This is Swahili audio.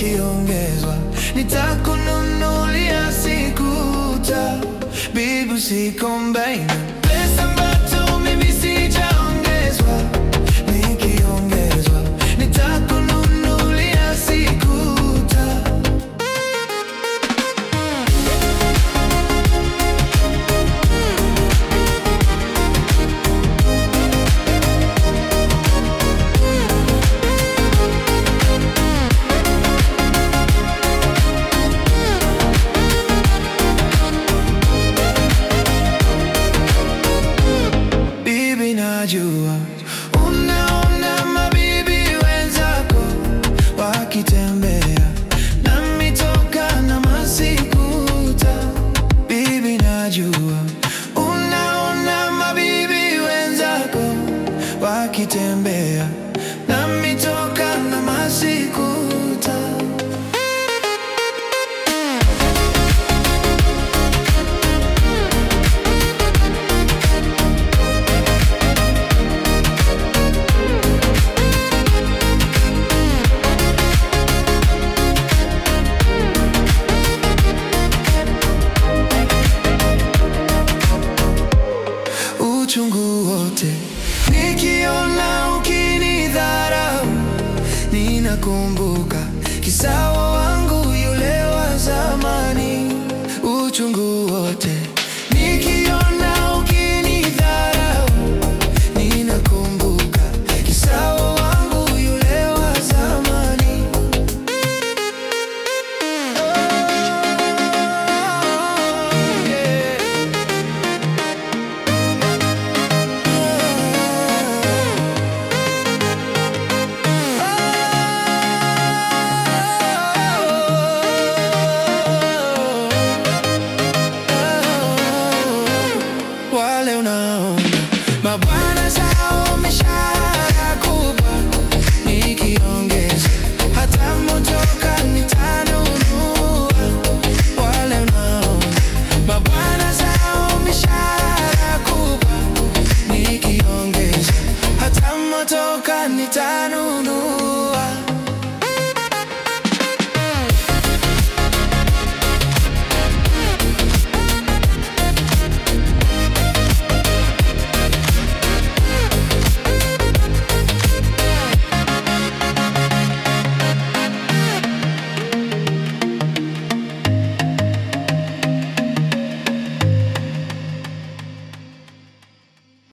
nikiongezwa, nitakununulia sikuta, bibi usikombaini pesa ambazo mimi sijaongezwa, nikiongezwa, nitakununulia sikuta. Bibi, najua unaona mabibi wenzako wakitembea na mitoka na masikuta. Bibi, najua unaona mabibi wenzako wakitembea na mitoka na masikuta. uchungu wote nikiona ukinidharau, ninakumbuka kisawa wangu yule wa zamani. Uchungu wote